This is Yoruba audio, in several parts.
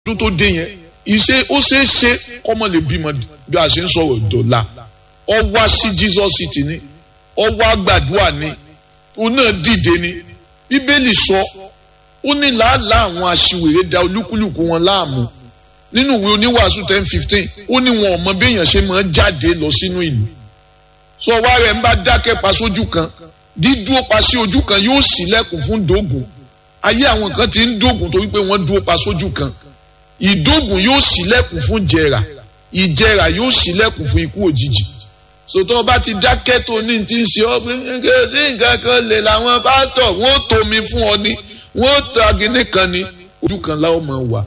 ọdún tó dé yẹn ìṣe ó ṣeé ṣe kọ́mọ lè bímọ bí a ṣe ń sọ̀rọ̀ dọ̀la ọ wá sí Jesus city ni ọ wá gbàdúrà ni òun náà dìde ni bíbélì sọ ó ní làálàá àwọn aṣiwèrè da olúkúlùkù wọn láàmú nínú ìwé oníwàásù ten fifteen ó ní wọn ò mọ béèyàn ṣe máa jáde lọ sínú ìlú sọ wá rẹ̀ ń bá dákẹ́ pa sójú kan dídúró pa sí ojú kan yóò ṣílẹ̀kùn fún dógùn ayé àwọn kan ti ń dógùn torí pé wọ́n dúró pa sójú kan ìdógùn yóò ṣílẹ̀kùn fún jẹrà ìjẹrà yóò ṣílẹ̀kùn fún ikú òjijì sòtọ́ ọba ti dákẹ́ tó ní ti ń ṣe ọ́ pé sí nǹkan kan lè làwọn pásítọ̀ wọ́n tómi fún ọ ni wọ́n ta gíní kan ni ojú kan láwọn máa wà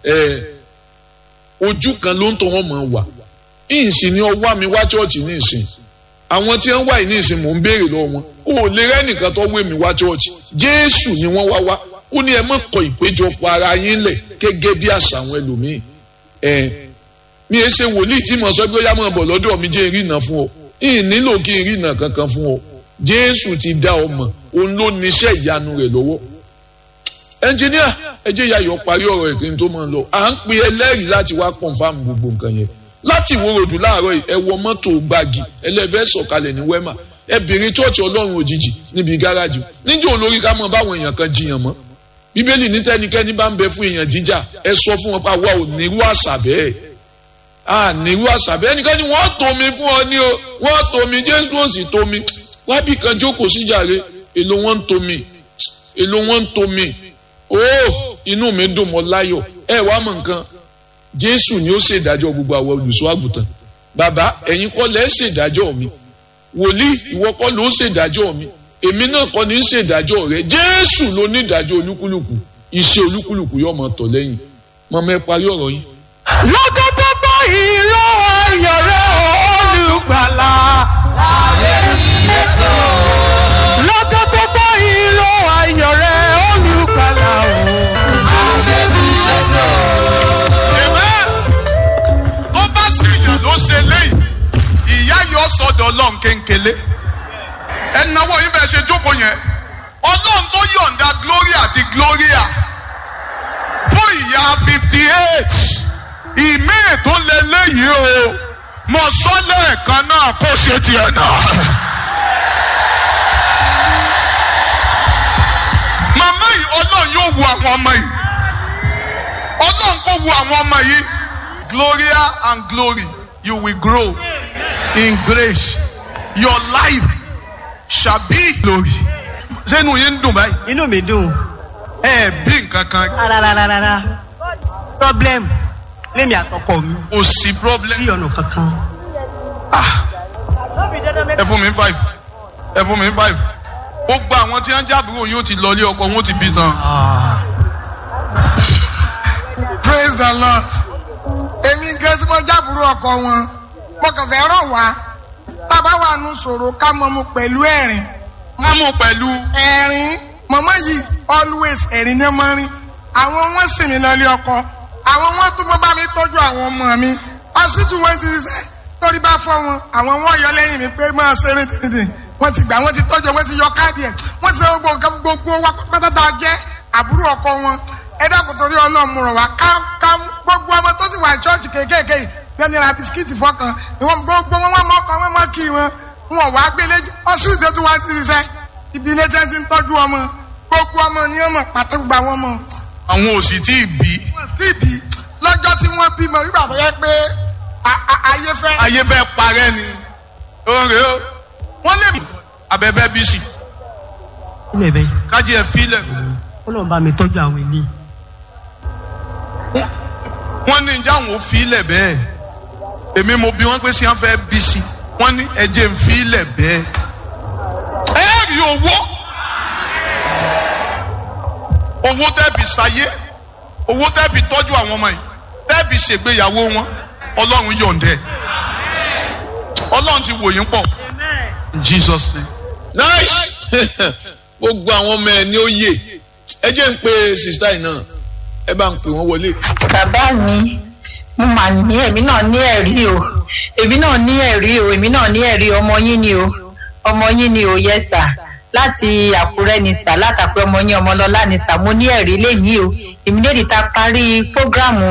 ojú kan ló ń tọ́ wọ́n máa wà ìsìn ni ọwọ́ mi wá chọ́ọ̀chì ní ìsìn àwọn tí wọ́n wà ní ìsìn mò ń béèrè lọ́wọ́ wọn o ò lè rẹ́nìkan tó wé mi wá chọ́ọ̀chì jésù ni wọ́n wá wá ó ní ẹ má kọ ìpéjọpọ̀ ara yín lẹ̀ gẹ́gẹ́ bí àṣà àwọn ẹlòmíì ẹ̀ mi ẹ ṣe wòlíì tí mo sọ pé ó yá mọ̀ bọ̀ lọ́dọ̀ mi jẹ́ ìrìnà fún ọ ìyìn nílò kí n rìnà kankan fún ọ jésù ti dá ọ mọ̀ òun ló níṣẹ́ ìyanu rẹ̀ lọ́wọ́ ẹnjìníà ẹ jẹ́ yayọ̀ parí ọ̀rọ̀ ẹ̀ kí n tó máa lọ à ń pe ẹlẹ́rìí láti wá confirm gbogbo nǹkan yẹn láti ìwòròdú láàárọ̀ yìí ẹ wọ mọ́tò gbági ẹlẹ́bẹ̀ẹ́ sọ̀kalẹ̀ ní wẹ́mà ẹ bèrè chọ́ọ̀chì ọlọ́run òjijì níbi gáràjì níjẹ́ olórí ká mọ̀ báwọn èèyàn kan jiyàn mọ́ bíbélì ní tẹ́nikẹ́ni bá ń bẹ fún èèyàn jíjà ẹ sọ fún wọn pé àwa ò nírú àṣà bẹ́ẹ̀ à nírú àṣà bẹ́ẹ̀ ẹnikẹ́ni wọ́n tomi fún ọ ní o wọ́n tomi jésù ò sì tomi wábì kan jókòó síjàre èlò wọn ń tomi èlò wọn ń tomi ó inú mi dùn mọ́ láyọ̀ ẹ wá mọ̀ nǹkan jésù ni ó ṣèdájọ́ gbogbo àwọn olùṣọ́ àgùntàn bàbá ẹ̀yin kọ́ lẹ́ ṣèdájọ́ mi wòlíì ìwọ kọ́ ló ṣèdájọ́ mi èmi náà kọ́ ni ń ṣèdájọ́ rẹ jésù ló ní ìdájọ́ olúkúlùkù iṣẹ́ olúkúlùkù yóò máa tọ̀ lẹ́yìn mọ̀mọ́ ẹ parí ọ̀rọ̀ yín. lọ́jọ́ tó bá ìró ayọ̀ rẹ̀ olùgbàlà. láàrin ìlẹ́sọ̀. lọ́jọ́ tó bá ìró ayọ̀ rẹ̀ olùgbàlà o. láàrin ìlẹ́sọ̀. Amen. tó bá ṣèyàn ló ṣe léyìí ìyá yóò sọdọ̀ ọlọ́run kéńkélé ẹnáwó yín bẹ́ẹ̀ ṣe jókòó yẹn ọlọ́run tó yọ̀ǹda gloria àti gloria fún ìyá fifty eight ìmí tó lé léyìí o mo sọ lẹ́ẹ̀kan náà kó ṣe tiẹ̀ náà. màmá yìí ọlọ́run yóò wu àwọn ọmọ yìí ọlọ́run kò wu àwọn ọmọ yìí gloria and glory you will grow in grace your life shall be glory. sẹ́nu yín ń dùn báyìí. inú mi dùn ẹ bí nǹkan kan rárárárá problem lémi àtọkọ mi kò sí problem. bí ọ̀nà kankan. Ah, ẹ fún mi five ẹ fún mi five gbogbo àwọn tí wọ́n jábúrò yóò ti lọlé ọkọ wọn ti bí tán. praise the lord èmi gẹ́gẹ́ tí mo jábùrú ọkọ wọn mo kàn fẹ́ rọ̀ wá tábà wà nù sòrò ká mọ mu pẹ̀lú ẹ̀rín wọ́n mú pẹ̀lú ẹ̀rín mọ̀mọ́ yìí always ẹ̀rín ní ọmọ rin àwọn wọn sì mí lọlé ọkọ àwọn wọn tún mọ bá mi tọ́jú àwọn ọmọ mi hospital wọn ti ṣiṣẹ́ torí bá fọ́ wọn àwọn wọn yọ lẹ́yìn mi pé máa ṣeré dídì wọ́n ti gbà wọ́n ti tọ́jú wọ́n ti yọ káàdì ẹ̀ wọ́n ti ṣe gbogbo nǹkan gbogbo wa pátápátá jẹ́ àbúrò ọkọ wọn ẹ dákun torí ọlọ́run rọ̀ wá ká ká gbogbo ọmọ tó sì wà ní ṣọ́ọ̀ṣì kéékèèké yìí yẹn ní ra bisikíìtì fọkàn ìwọ̀n gbogbo wọn wọn mọ́kàn wọn mọ́ kí wọn wọn wá gbélé ọsùn ìṣe tí wọ́n ti ṣiṣẹ́ ibi ilé tẹ́ ti ń tọ́jú ọmọ gbogbo ọmọ ni ọmọ pàtó gba wọn mọ. àwọn òsì tí ì bí wọ́n sì bí lọ́jọ́ tí wọ́n bímọ nígbà tó yẹ pé a- a- ayé fẹ́. ayé fẹ́ parẹ́ ni oore o wọ́n lè mú abẹ́bẹ́ bí sí ilé bẹ́ẹ̀ kájí ẹ̀ fílẹ̀ ó lọ́n bá mi tọ́jú àwọn ilé. wọ́n ní ìjà àwọn ò fílẹ̀ bẹ́ẹ̀ èmi mo bí wọ́n pé sí wọ́n fẹ́ bí sí wọ́n ní ẹ̀jẹ̀ ń fílẹ̀ bẹ́ẹ̀ ẹ rí owó owó tẹ́ẹ̀bì sáyé owó tẹ́ẹ̀bì tọ́jú àwọn ọmọ yìí tẹ́ẹ̀bì ṣègbéyàwó wọn ọlọ́run yọ̀ǹdẹ̀ ọlọ́run ti wò yín pọ̀ in Jesus name. nice gbogbo àwọn ọmọ ẹ ní ó yè ẹ jẹ́ ń pe sista yìí náà ẹ bá ń pè wọ́n wọlé. bàbá mi mo mà ní èmi náà ní ẹ̀rí o èmi náà ní ẹ̀rí o èmi náà ní ẹ̀rí ọmọ yín ni o ọmọ yín ni o yẹ sà láti àkúrẹ́ ní sà látàkùrẹ́ ọmọ yín ọmọlọ́lá ní sà mo ní ẹ̀rí lẹ́yìn o ìmídẹ́ẹ̀dì ta parí prógráàmù